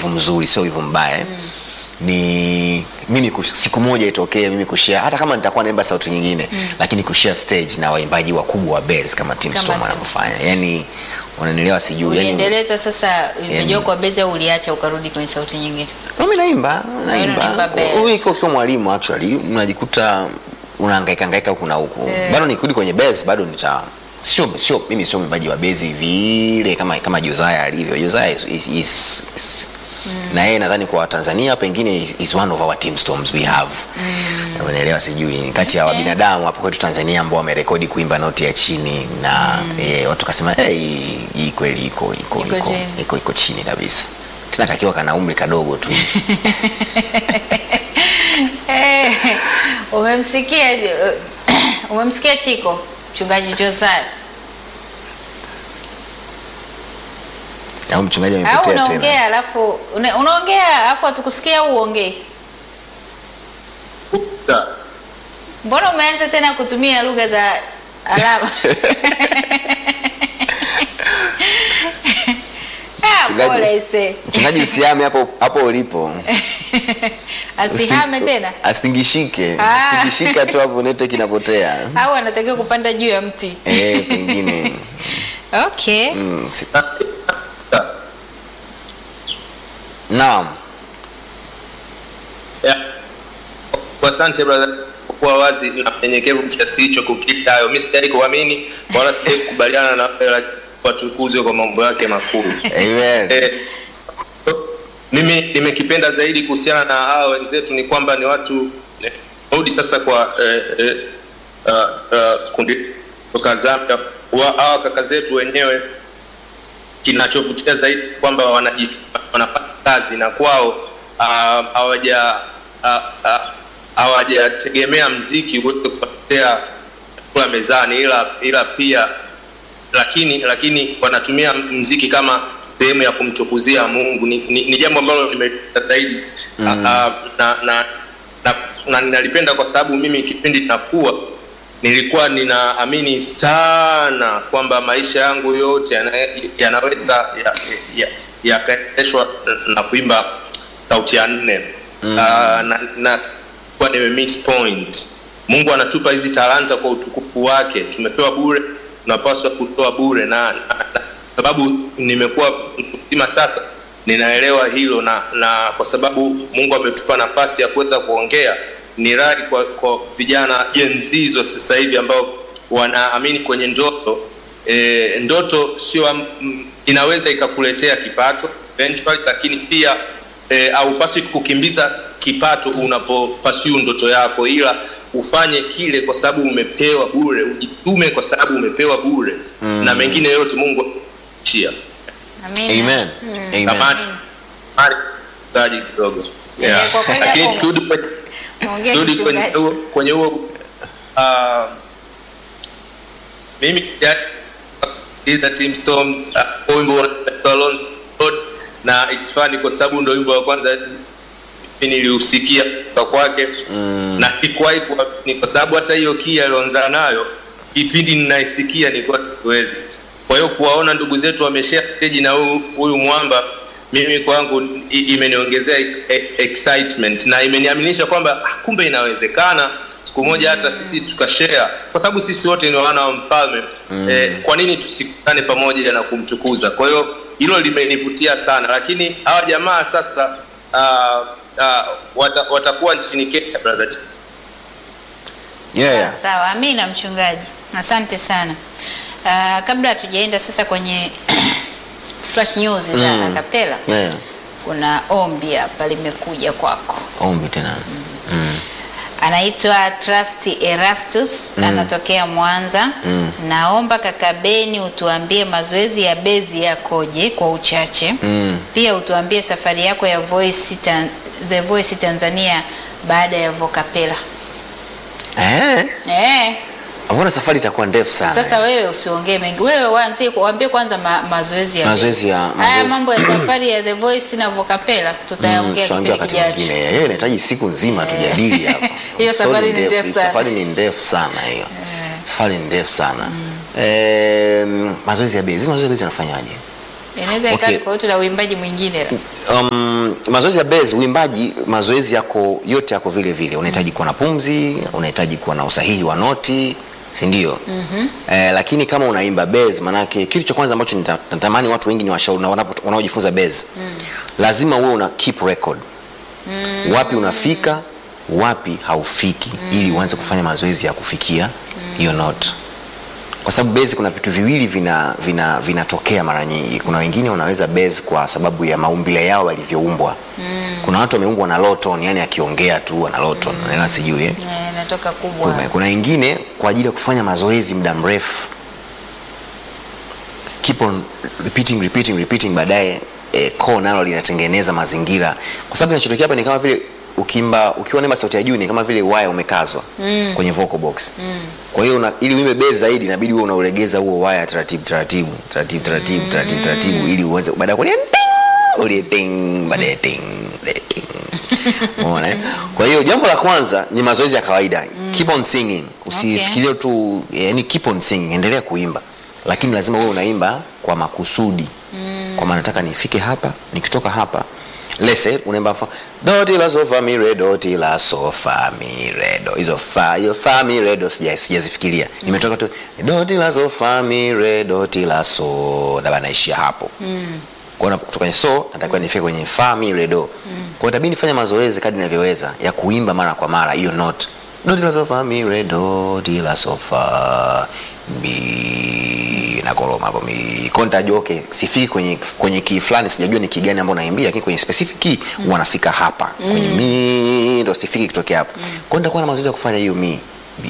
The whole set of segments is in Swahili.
wivu mzuri sio wivu mbaya eh. ni mimi kush- siku moja itokee mimi kushare hata kama nitakuwa naimba sauti nyingine lakini kushare stage na waimbaji wakubwa wa bass kama Tim Kama Storm Tim wanavyofanya yani unanielewa sijui yani uliendeleza sasa imejua kwa bezi au uliacha ukarudi kwenye sauti nyingine mimi naimba unaimba naimba bass. Wewe ukiwa ukiwa mwalimu actually unajikuta unahangaika hangaika huku na huku bado nikirudi kwenye bass bado nita sio sio mimi sio mwimbaji wa bass vile kama kama Josiah alivyo Josiah is, is, is, is na yeye nadhani kwa Tanzania pengine is, is one of our team storms we have mm. unaelewa sijui kati ya Okay. wabinadamu hapo kwetu Tanzania ambao wamerekodi kuimba noti ya chini na eh, watu kasema hey, hii- hii kweli iko iko Iko iko chini. iko iko chini kabisa tena kakiwa kana umri kadogo tu Eh, umemsikia umemsikia Chiko mchungaji Josiah au mchungaji au amepotea tena unaongea alafu una- unaongea alafu hatukusikia au uongee mbona umeanza tena kutumia lugha za alama Ah, Mchungaji- pole se mchungaji usiame hapo hapo ulipo asihame Usi- tena astingishike Ah. astingishika tu hapo network inapotea au anatakiwa kupanda juu ya mti eh pengine okay mm, si- naam Yeah. Asante brother kwa wazi na mnyenyekevu kiasi hicho kukita hayo. Mimi sitaki kuamini wala sitaki kukubaliana na wewe, lakini watukuzwe kwa mambo yake makuu. amen Eh, mimi nimekipenda zaidi kuhusiana na hawa wenzetu ni kwamba ni watu eh, rudi sasa kwa eh, eh, uh, uh, kundi kutoka Zambia wa- hawa kaka zetu wenyewe kinachovutia zaidi kwamba wanajituma wanafanya kazi na kwao ah, hawaja ah, ah, hawajategemea mziki uweze kupatia chakula mezani ila ila pia lakini lakini wanatumia mziki kama sehemu ya kumtukuzia Mungu ni, ni, ni jambo ambalo limependa zaidi mm. na, na, na, na, na ninalipenda kwa sababu mimi kipindi nakuwa nilikuwa ninaamini sana kwamba maisha yangu yote yana- yanaweza ya- ya- yakaendeshwa na kuimba sauti ya nne mm. na, na kuwa nime miss point mungu anatupa hizi talanta kwa utukufu wake tumepewa bure tunapaswa kutoa bure na, na, na sababu nimekuwa mtu mzima sasa ninaelewa hilo na, na kwa sababu mungu ametupa nafasi ya kuweza kuongea ni rai kwa, kwa vijana jenzizo sasa hivi ambao wanaamini kwenye ndoto e, ndoto sio am- m- inaweza ikakuletea kipato eventually, lakini pia e, haupaswi kukimbiza kipato unapopasiu ndoto yako ila ufanye kile kwa sababu umepewa bure ujitume kwa sababu umepewa bure mm. na mengine yote mungu chia Amina. amen Mm. amen Tamani. Mari, mchungaji kidogo Yeah, kwa kweli lakini hapo- tukirudi kwenye Ongea turudi kwenye kichungaji. huo kwenye huo uh, mimi is team storms uh, wimbo unaitwa Alon's Road na it's funny kwa sababu ndio wimbo wa kwanza mimi niliusikia kutoka kwake mm. na sikuwahi kuamini kwa sababu hata hiyo kia alioanza nayo kipindi ninaisikia nilikuwa siwezi kwa hiyo kuwaona ndugu zetu wameshare stage na huyu huyu mwamba mimi kwangu i- imeniongezea ex- e- excitement na imeniaminisha kwamba ah, kumbe inawezekana siku moja hata sisi tukashare kwa sababu sisi wote ni wana wa mfalme mm. eh, kwa nini tusikutane pamoja na kumtukuza kwa hiyo hilo limenivutia sana lakini hawa jamaa sasa uh, uh, wata, watakuwa nchini kenya brother yeah, yeah. Sawa, amina mchungaji, asante sana. Uh, kabla hatujaenda sasa kwenye flash news za Mm. akapela, yeah. kuna ombi hapa limekuja kwako. ombi tena mm. Anaitwa Trust Erastus anatokea Mwanza. Naomba kaka Beni utuambie mazoezi ya bezi yakoje kwa uchache. Mm. Pia utuambie safari yako ya Voice Tan The Voice Tanzania baada ya Vocapela. eh? Eh, mbona safari itakuwa ndefu sana Sasa wewe usiongee mengi, wewe waanzie kuambie kwanza ma, mazoezi ya Mazoezi ya- haya mazoezi. mambo ya safari ya The Voice na Vocapela tutayaongea tutaongea kipindi wakati kijacho. mwingine hiyo inahitaji siku nzima tujadili hapa Hiyo Story safari ni ndefu sana. safari ni ndefu sana hiyo safari ni ndefu sana Em, mazoezi ya bezi mazoezi ya bezi yanafanyaje inaweza ikawa Okay. tofauti na uimbaji mwingine um, mazoezi ya base uimbaji mazoezi yako yote yako vile vile unahitaji kuwa na pumzi unahitaji kuwa na usahihi wa noti si ndio mm-hmm. eh, lakini kama unaimba base manake kitu cha kwanza ambacho nita- natamani watu wengi ni washauri na wanapo- wanaojifunza base mm. lazima uwe una keep record mm. wapi unafika wapi haufiki mm. ili uanze kufanya mazoezi ya kufikia hiyo note kwa sababu base kuna vitu viwili vina vina vinatokea mara nyingi kuna wengine wanaweza base kwa sababu ya maumbile yao walivyoumbwa mm. kuna watu wameumbwa na low tone yani akiongea tu ana low tone mm. sijui eh? Eh, inatoka kubwa kuna, kuna wengine kwa ajili ya kufanya mazoezi muda mrefu keep on repeating repeating repeating baadaye eh, koo nalo linatengeneza mazingira kwa sababu kinachotokea hapa ni kama vile ukimba ukiwa naimba sauti ya juu ni kama vile waya umekazwa mm. kwenye vocal box mm. kwa hiyo una- ili uimbe bass zaidi inabidi uwe unaulegeza huo waya taratibu taratibu taratibu taratibu taratibu taratibu ili uweze baadaye kulia ting ulie ting baadaye ting baadaye ting Umeona eh? kwa hiyo jambo la kwanza ni mazoezi ya kawaida keep on singing usifikirie tu yani keep on singing endelea kuimba lakini lazima uwe unaimba kwa makusudi mm. kwa maana nataka nifike hapa nikitoka hapa lese unaimba fa doti la sofa mi re doti la sofa mi re do hizo fa hiyo fa mi re do sija sijazifikiria nimetoka tu doti la sofa mi re doti la so na naishia hapo mm kuona kutoka kwenye so natakiwa nifike kwenye fa mi re do mm. kwa hiyo itabidi nifanye mazoezi kadri ninavyoweza ya kuimba mara kwa mara hiyo note do di la so fa mi re do di la so fa mi na koroma hapo mi kwa nitajua okay sifiki kwenye kwenye key fulani sijajua ni key gani ambao naimbia lakini kwenye specific key mm. wanafika hapa kwenye mi ndo sifiki kutokea hapo mm. kwa hiyo nitakuwa na mazoezi ya kufanya hiyo mi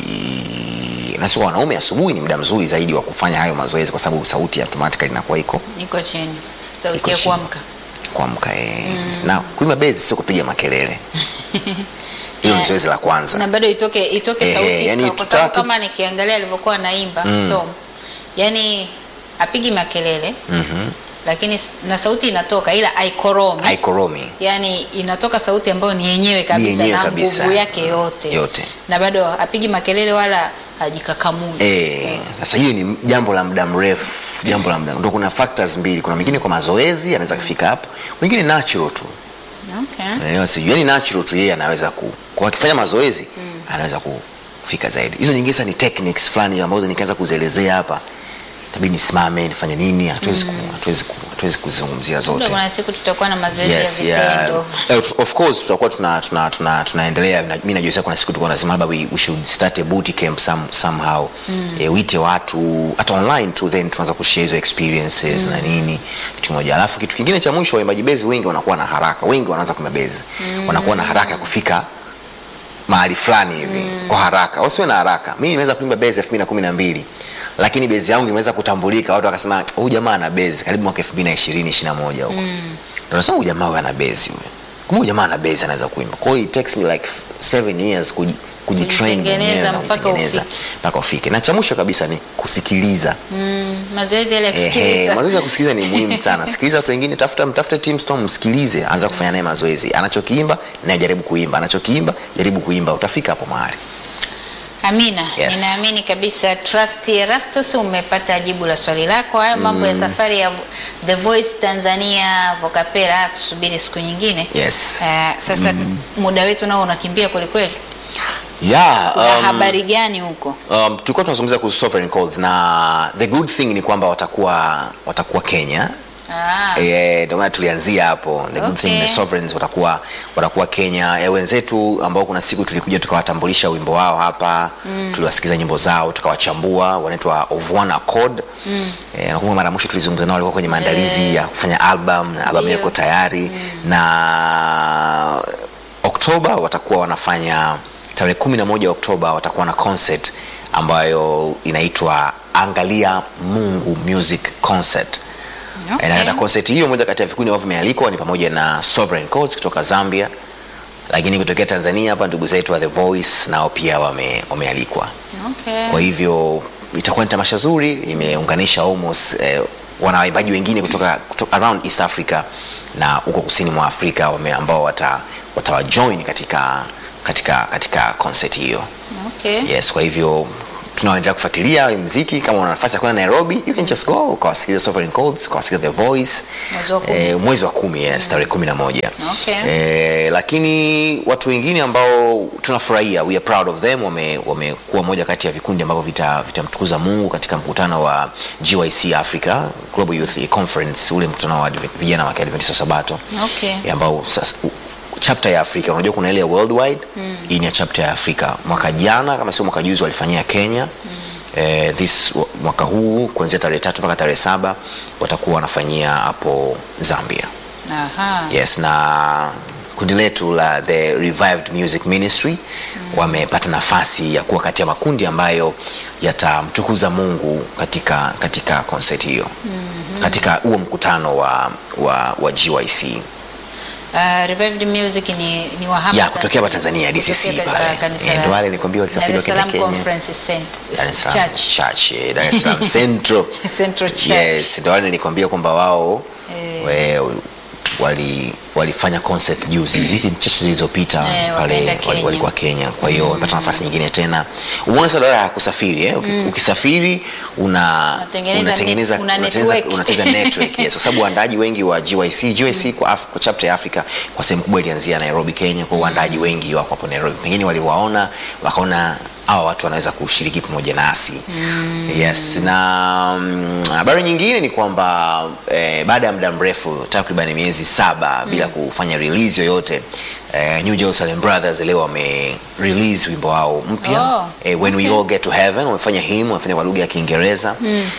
Bi- na sio wanaume asubuhi ni muda mzuri zaidi wa kufanya hayo mazoezi kwa sababu sauti automatically inakuwa iko iko chini sauti Iko ya chini. kuamka kuamka eh. na kuimba bezi sio kupiga makelele hilo ni Eh, zoezi la kwanza na bado itoke itoke Eh, sauti yani kwa- kwa sababu tutatu- kama nikiangalia alivyokuwa anaimba Storm yani apigi makelele Mhm. lakini s- na sauti inatoka ila aikoromi haikoromi yani inatoka sauti ambayo ni yenyewe kabisa yenyewe na kabisa. nguvu yake yote yote na bado apigi makelele wala hajikakamui Eh, sasa hiyo ni jambo la muda mrefu jambo la muda ndo kuna factors mbili kuna mwingine kwa mazoezi anaweza kufika hapo mwingine natural tu okay. Unaelewa sijui yani natural tu yeye anaweza ku kwa akifanya mazoezi anaweza kufika zaidi hizo nyingine sasa ni techniques fulani ambazo nikianza kuzielezea hapa itabidi nisimame nifanye nini hatuwezi ku- hatuwezi ku- hatuwezi kuzungumzia Labda zote kuna siku tutakuwa na mazoezi yes, ya yeah. vitendo Eh, of course tutakuwa tuna, tuna, tuna, tunaendelea Na- mi najua kuna siku tulikuwa nasema labda we, we should start a boot camp some, somehow mm. e, uite watu hata online tu then tunaanza kushare hizo experiences mm. na nini kitu kimoja alafu kitu kingine cha mwisho waimbaji bezi wengi wanakuwa na haraka wengi wanaanza kuimba bezi mm. wanakuwa na haraka ya kufika mahali fulani hivi mm. kwa haraka wasiwe na haraka mi nimeweza kuimba bezi elfu mbili na kumi na mbili lakini bezi yangu imeweza kutambulika watu wakasema huyu jamaa ana bezi karibu mwaka elfu mbili na ishirini ishiri na moja huko mm. nasema huyu jamaa huyu ana bezi huyu kumbe huyu jamaa ana bezi anaweza kuimba kwa hiyo it takes me like seven years kuji kujitrain Kujitengeneza mwenyewe na mpaka kujitengeneza ufike. mpaka ufike na cha mwisho kabisa ni kusikiliza mm, mazoezi yale ya Ehe, kusikiliza mazoezi ya kusikiliza ni muhimu sana sikiliza watu wengine tafuta mtafute team storm msikilize anza kufanya naye mazoezi anachokiimba naye jaribu kuimba anachokiimba jaribu kuimba utafika hapo mahali Amina, Yes. ninaamini kabisa Trust Erastus umepata jibu la swali lako. Hayo mambo ya safari ya The Voice Tanzania Vocapera tusubiri siku nyingine. yes Eh, sasa muda wetu nao unakimbia kweli kweli. yeah, Kuna um, habari gani huko? um, tulikuwa tunazungumzia kuhusu sovereign codes na the good thing ni kwamba watakuwa watakuwa Kenya Ah, Eh, ndio maana tulianzia hapo the good Okay. thing the sovereigns watakuwa watakuwa Kenya e, wenzetu ambao kuna siku tulikuja tukawatambulisha wimbo wao hapa mm. tuliwasikiza nyimbo zao tukawachambua wanaitwa of one accord mm. e, nakumbuka mara ya mwisho tulizungumza nao walikuwa kwenye maandalizi Eh. ya kufanya album na album Ndio. yako tayari mm. na Oktoba watakuwa wanafanya tarehe kumi na moja Oktoba watakuwa na concert ambayo inaitwa Angalia Mungu Music Concert okay. na katika concert hiyo moja kati ya vikundi ambavyo vimealikwa ni pamoja na Sovereign Codes kutoka Zambia, lakini kutokea Tanzania hapa ndugu zetu wa The Voice nao pia wame, wamealikwa. Okay. Kwa hivyo itakuwa ni tamasha zuri, imeunganisha almost eh, wanawaimbaji wengine kutoka, kutoka around East Africa na huko kusini mwa Afrika wame, ambao wata, watawajoin katika, katika, katika concert hiyo. Okay. Yes, kwa hivyo tunaendelea kufuatilia muziki. Kama una nafasi ya kwenda Nairobi, you can just go ukawasikiliza Sovereign Chords, ukawasikiliza The Voice Mwezi wa kumi. eh, mwezi wa kumi yes, tarehe kumi na moja Okay. eh, lakini watu wengine ambao tunafurahia, we are proud of them, wame- wamekuwa moja kati ya vikundi ambavyo vita- vitamtukuza Mungu katika mkutano wa GYC Africa Global Youth Conference, ule mkutano wa Adve- vijana wa Kiadventista wa Sabato Okay. eh, ambao sasa u- chapter ya Afrika unajua kuna ile ya worldwide hii ni ya chapter ya Afrika. Mwaka jana kama sio mwaka juzi walifanyia Kenya eh, this wa- mwaka huu kuanzia tarehe tatu mpaka tarehe saba watakuwa wanafanyia hapo Zambia. Aha. Yes, na kundi letu la the Revived Music Ministry wamepata nafasi ya kuwa kati ya makundi ambayo yatamtukuza Mungu katika katika concert hiyo katika huo mkutano wa, wa, wa GYC Uh, Revived Music ni, ni wa hapa ya kutokea hapa Tanzania DCC Kutokea pale. ka- kanisa Eh, la- ndio wale nilikwambia Dar walisafiri es wakaenda Salaam Kenya. Conference Center Dar es Salaam Church. Church, eh, Dar es Salaam Central. Central Church. Yes, ndio wale nilikwambia kwamba wao Eh. we- wali walifanya concert juzi wiki chache zilizopita Eh, pale wakaenda wali- Kenya. walikuwa Kenya. Kwa hiyo wamepata nafasi nyingine tena. Umeona sasa ya kusafiri eh? Uki- Ukisafiri una Unatengeneza unatengeneza net- una unatengeneza network. unatengeneza network yes, kwa sababu waandaaji wengi wa GYC GYC kwa, Af- kwa chapter ya Africa kwa sehemu kubwa ilianzia Nairobi Kenya, kwa hiyo waandaaji wengi wako hapo Nairobi, pengine waliwaona wakaona hawa watu wanaweza kushiriki pamoja nasi yes. Na mm, habari nyingine ni kwamba eh, baada ya muda mrefu takriban miezi saba bila kufanya release yoyote eh, New Jerusalem Brothers leo wame release wimbo wao mpya Oh, eh, when we all get to heaven wamefanya him wamefanya kwa lugha ya Kiingereza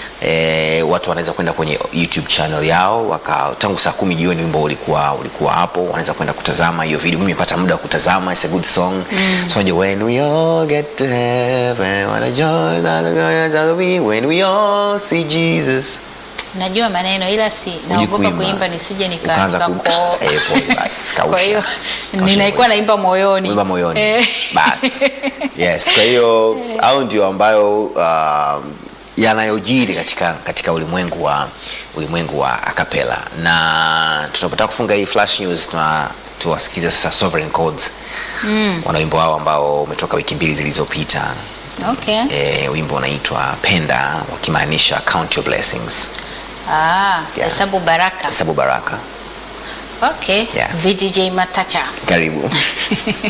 eh, watu wanaweza kwenda kwenye YouTube channel yao waka, tangu saa kumi jioni wimbo ulikuwa ulikuwa hapo, wanaweza kwenda kutazama hiyo video. Mimi nimepata muda wa kutazama, it's a good song so unajua, when we all get to heaven what a joy that the glory shall be when we all see Jesus. Najua maneno ila si naogopa kuimba. kuimba nisije nika- Ukaanza ku- nikako- Eh, pole basi, kausha. Kwa hiyo Kausha ninaikuwa naimba moyoni. Wimba moyoni Eh. basi yes kwa hiyo au ndio ambayo uh, yanayojiri katika, katika ulimwengu wa ulimwengu wa akapela na tunapotaka kufunga hii flash news tuna tuwasikize sasa Sovereign Chords wana wimbo wao ambao umetoka wiki mbili zilizopita Okay. e, wimbo unaitwa penda wakimaanisha count your blessings Ah, Yeah. hesabu baraka. hesabu baraka Okay. Yeah. VDJ Matacha. karibu